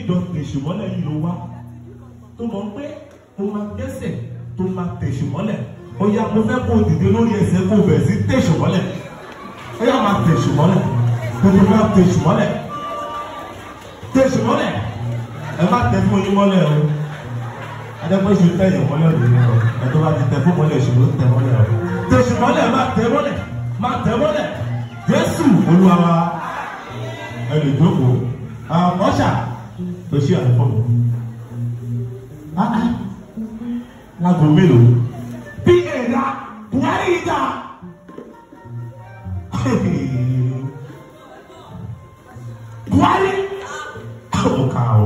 ìjọ tèṣùmọ́lẹ̀ yìí ló wá tó mọ̀ pé o máa dẹ́sẹ̀ tó máa tèṣùmọ́lẹ̀ ó yá mo fẹ́ kó o dìde lórí ẹsẹ̀ kó o bẹ̀rẹ̀ sí tèṣùmọ́lẹ̀ ó yá máa tèṣùmọ́lẹ̀ kó o máa tèṣùmọ́lẹ̀ tèṣùmọ́lẹ̀ ẹ má tẹ fún yín mọ́lẹ̀ o adẹ́gbẹ́sù tẹ̀yìn mọ́lẹ̀ lórí ọ ẹ tó bá ti tẹ fún mọ́lẹ̀ ṣùgbọ́n tẹ mọ́lẹ̀ o tèṣùmọ́lẹ̀ má tẹ mọ́lẹ̀ má tẹ mọ́lẹ̀ Jésù Olúwa wa ẹ lè jókòó ọ̀ṣà tó ṣí àlùfọ́ mi. Lágbo mélòó? Bí ẹ̀dá Buhari yìí dá. Buhari ó kà ó.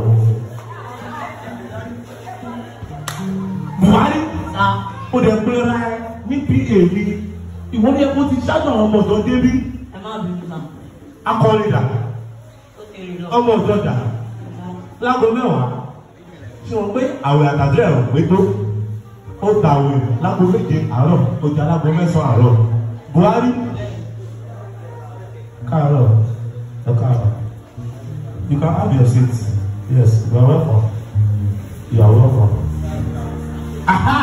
Buhari ó dẹ̀ pé ra ẹ ní PA mi. Ìwọ ni ẹ kó ti ṣáájú àwọn ọmọ ọ̀dọ́ débí. ẹ má bínú náà Akọrin dà, ó kéré lọ. ọmọ ọ̀dọ́ dà lágbo mẹ́wàá ṣé wọn pé àwẹ̀ àtàdé ẹ̀rọ pé tó ó ta àwẹ̀ lágbo méje àárọ̀ ó jẹ́ alágbo mẹ́sàn-án àárọ̀ Buhari káàárọ̀ ẹ káàárọ̀ you can have your seat yes you are welcome you are welcome. Aha!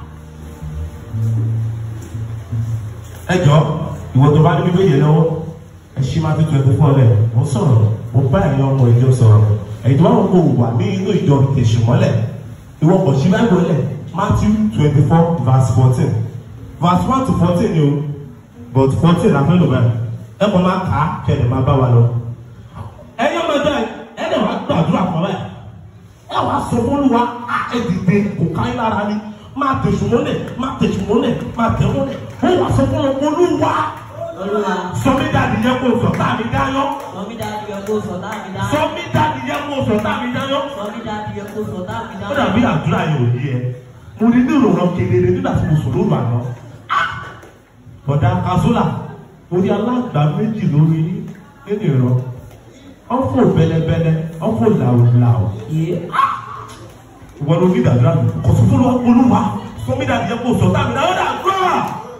ẹ jọ ìwọ tó bá ní bíbélì lọ́wọ́ ẹ ṣí máa tó twenty four lẹ̀ mo sọ̀rọ̀ mo bá ẹ̀yin ọmọ ìjọ sọ̀rọ̀ ẹ̀yin tó bá wọn kó wà ní inú ìjọ tẹ̀sùmọ́lẹ̀ ìwọ kò ṣí báyìí lẹ̀ Matthew twenty four verse fourteen verse one to fourteen ni o but fourteen la fẹ́ lò báyìí ẹ kọ́ máa kà á kẹ́lẹ̀ máa bá wa lọ. ẹ̀yin ọmọ ìjọ yìí ẹ̀ dẹ̀ wá gbàdúrà fún wa ẹ̀ wá sọ fún wa á ẹ̀ dìde kò ká yín lára ni máa tẹ̀sùmọ́lẹ̀ máa tẹ̀sùmọ́lẹ̀ máa tẹ̀mọ́lẹ̀ ó wà sọ fún olúwa olúwa sọmi dàdí yẹ kó sọ tá mi dáyọ sọmí dáadé yẹ kó sọ táàmì dá sọmi dàdí yẹ kó sọ tá mi dáyọ. sọmí dáadé yẹ kó sọ táàmì dá. ó dàbí àdúrà yẹn ò yẹ mo ní ní ìròràn kedere nígbà tí mo sùn lóru àná. bọ̀dà kazola orí alágbà méjì lórí nínú ìrọ̀ ọ̀fọ̀ bẹ́lẹ́bẹ́lẹ́ ọ̀fọ̀ làwùlàwù. ìwọ ló ní ìdàdúrà mi kò sọ fún olúwa sọmi dàdí yẹ kó sọ tá mi dáyọ dàdúrà.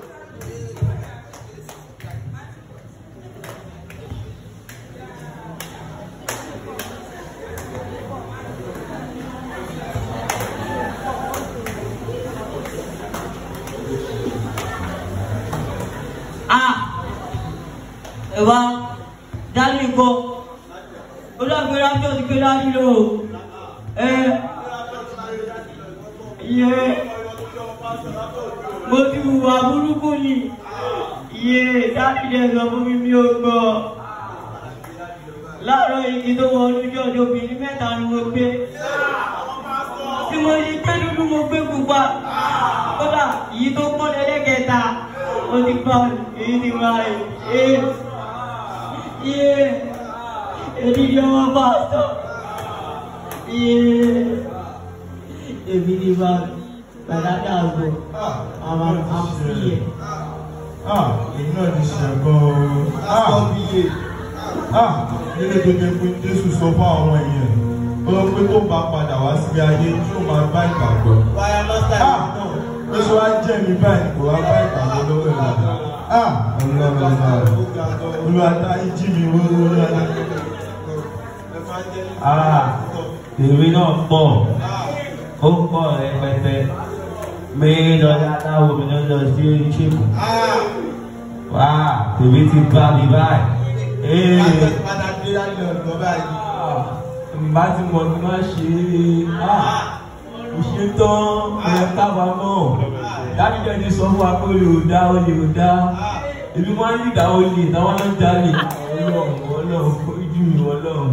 ah ẹ wá dání kọ olùwàgbé rájọ ti ké dání lò ó ẹ yẹ mo ti hùwà burúkú ni yẹ dání dẹ sọ fún mi mi ò gbọ́ láàárọ̀ igi tó wọ olójú ọjọ́ obìnrin mẹ́ta ni mo gbé tí mo yí pé dúdú mo gbé pupa kódà èyí tó pọ́n lẹ́lẹ́kẹta ó ti gbọ́ èyí ti wá ẹ̀ yé èdè ni ọmọ pásítọ̀ yé èmi ni bá gbàdádà àgbọ̀ àwọn àfúyẹ̀. Ah, èmi náà ti ṣẹ̀gbọ́n o. Ah, ah, nílé tó jẹ́ pé Jésù sọ fún àwọn èèyàn. Ó lọ pé tó bá padà wá sí ayé tí ó máa bá ìgbàgbọ́. Wáyà lọ́sà Ah, ó ṣe wá jẹ́ mi báyìí kò wá bá ìgbàgbọ́ lọ́wọ́ ìlànà. Ah, ọlọ́run náà. Olúwa dá ìjì mi wó lórí ẹni. Ah, èmi náà pọ̀ ó pọ̀ rẹpẹtẹ mi lọ́dọ̀ aláwo mi lọ́dọ̀ sí oníṣègùn wá tèmi ti bá mi báyìí ee bá ti mọ̀ ní má ṣe é ah ìṣe tán ẹ̀ kábàámọ̀ dájúdẹ̀ ti sọ fún wa pé olè ò dá olè ò dá èmi máa ń ní ìdá olè táwọn náà jalè ọlọ́run ọlọ́run ojú mi ọlọ́run.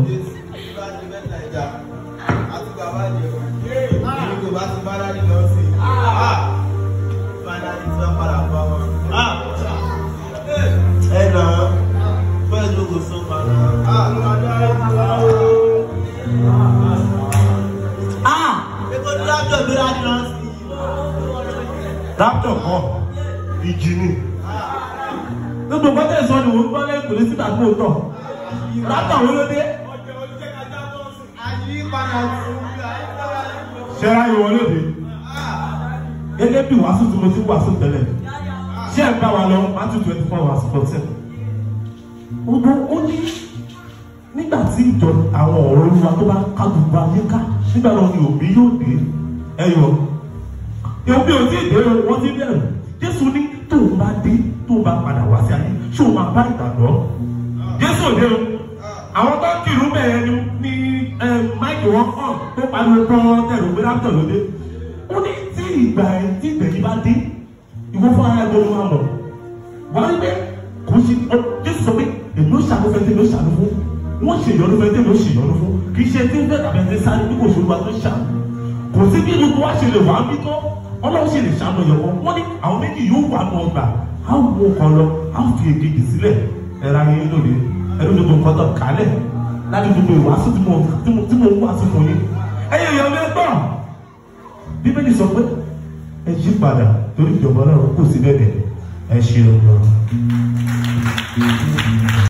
ah rapture kọ ìjì ni gbogbo nǹkan tẹ̀ sọ ni wọ́n gbọ́ lẹ́yìn kò lè síta tó tọ̀ rapture wo ló dé ṣẹ́ra ìwọ lóde gẹ́gẹ́ bí wàásù tí mo ti wàásù tẹ́lẹ̀ ṣé ẹ̀ ń bá wa lọ Matthew twenty four verse fourteen gbogbo ó ní nígbà nígbà tí ìjọ àwọn ọ̀rọ̀ olúwa tó bá ká gbogbo ayé ká nígbà náà ni òbí yóò dé ẹyọ òbí ò tí ì dé o wọ́n ti bẹ̀rù jésù ní tóun bá dé tóun bá padà wá sí ayé ṣé òun máa bá ìgbàgbọ́ jésù ò dé o àwọn tó kìlú bẹ̀rẹ̀ ni ní máìkì wọn kàn tó pariwo tán tẹ̀lé òwe lápútọ̀ lóde ó ní tí ìgbà ẹ̀ tí ìgbẹ̀yìn bá dé ìwọ fún ara ẹgbẹ́ ló máa mọ̀ wọ́n á gbé kò sí jésù sọ pé èmi ó ṣàánú fẹ́ tí èmi ó ṣàánú fún wọ́n ṣe ìyọnu fẹ́ tí èmi ó ṣe ìyọnu fún kì í ṣe tí ń fẹ́ tàbí ẹni sáré bí kò ṣe olúwa tó ṣàánú kò sí bí gbogbo wa ṣe lè wà á bí tán ọlọ́run ṣe lè ṣàánú ẹ̀yọ̀ wọ́n ní àwọn méjì yóò wà nù ọgbà á wo kan lọ á fi èkejì sílẹ̀ ẹ̀rọ ayé lóde ẹ̀rọ gbogbo nǹkan tó kálẹ̀ láti gbogbo ìwàásù tí mo tí mo tí mo wá sí fún yín ẹ̀yẹ ìyọ̀ mi gbọ́ bíbélì sọ pé ẹ yí padà torí ìjọba ọlọ́run kò sí bẹ́ẹ̀ ẹ ṣeun lọ.